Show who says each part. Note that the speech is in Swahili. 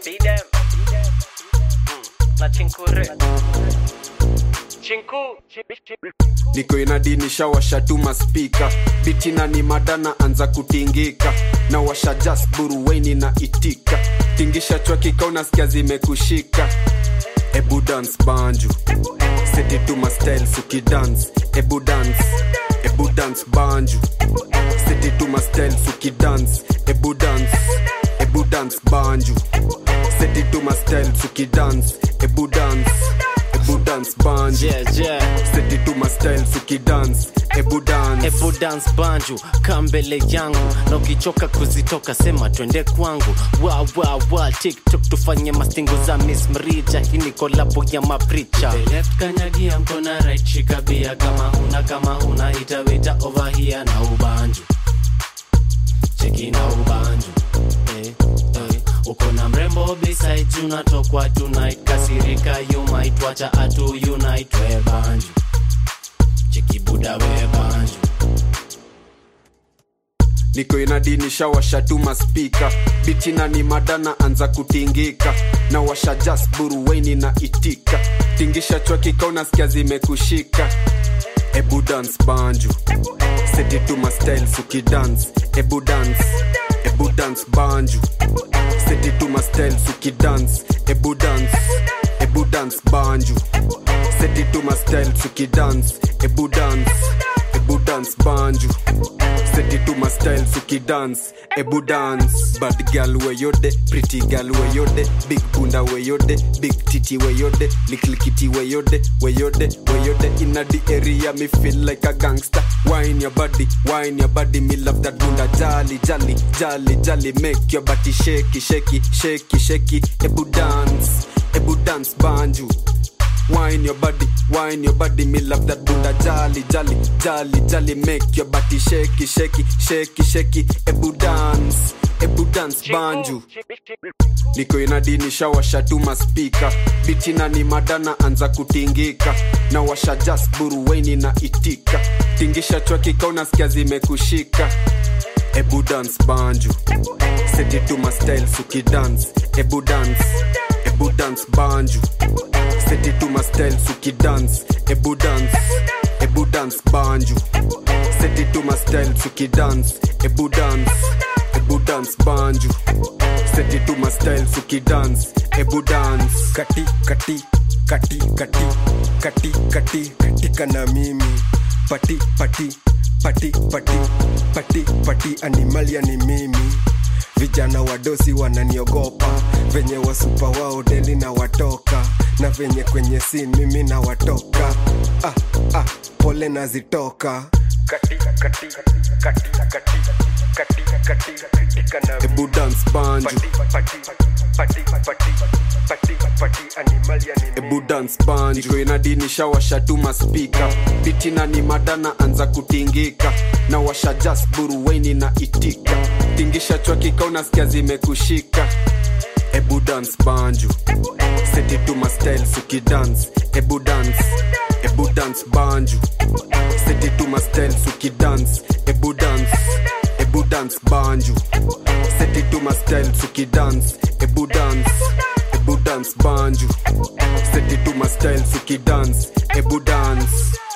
Speaker 1: Bidem. Na chinkure. Chinku.
Speaker 2: niko inadinisha washatuma spika bitina ni madana anza kutingika na washa jas buruweni na itika tingisha chwakika unasikia zimekushika ebu dance banju setituma styles ukidance ebu dance ebu dance banju setituma styles ukidance ebu dance ebu dance banju setituma styles ukidance ebu dance ebu dance banju
Speaker 3: yeah, yeah.
Speaker 2: setituma styles ukidance ebu dance
Speaker 3: ebu dance banju kaa mbele yangu na ukichoka kuzitoka sema twende kwangu wa wa wa tiktok tufanye mastingo za miss mrija hii ni kolabo ya mapricha left kanyagia mkona right shika bia kama huna kama huna itawita over here na ubanju cheki na ubanju eh, eh. uko na mrembo beside you natokwa tonight kasirika you might wacha atu unite we banju cheki buda we banju
Speaker 2: niko inadinisha washatuma spika bitina ni madana anza kutingika na washa jas buruweni na itika tingisha chwakika unasikia zimekushika ebu dance banju setituma styles ukidance ebu dance ebu dance banju setituma styles ukidance ebu dance ebu dance banju setituma styles ukidance ebu dance ebu dance banju setituma styles ukidance ebu dance bad girl weyode pretty girl weyode big punda weyode big titi weyode liklikiti weyode weyode weyode inna the area me feel like a gangster wine your body wine your body me love that bunda jolly jolly jolly jolly make your body shaky shaky shaky shaky ebu dance ebu dance banju Wine your body, wine your body, me love that bunda jolly, jolly, jolly, jolly, make your body shaky, shaky, shaky, shaky, ebu dance, ebu dance banju. Niko inadinisha washatuma spika, bitina ni madana anza kutingika, na washa jas buruweni na itika, tingisha chwakika unasikia zimekushika. Ebu dance banju, setituma styles ukidance, ebu dance, ebu dance banju setituma styles ukidance ebu dance ebu dance banju setituma styles ukidance ebu dance ebu dance banju setituma styles ukidance ebu dance
Speaker 4: kati kati kati kati kati kati katika na mimi pati pati pati pati pati pati animalia ni mimi vijana wadosi wananiogopa venye wasupa wao deli na watoka na venye kwenye sin mimi na watoka ah, ah, pole nazitoka kati kati kati kati kati kati katika na
Speaker 2: ebu dance banju
Speaker 4: pati pati pati pati pati pati animalia ni mimi
Speaker 2: ebu dance banju Niko inadinisha washatuma spika bitina ni madana anza kutingika na washa jas buruweni na itika tingisha chwakika unasikia zimekushika ebu dance banju setituma styles ukidance ebu dance ebu dance banju setituma styles ukidance ebu dance ebu dance banju setituma styles ukidance ebu dance ebu dance banju setituma styles ukidance ebu dance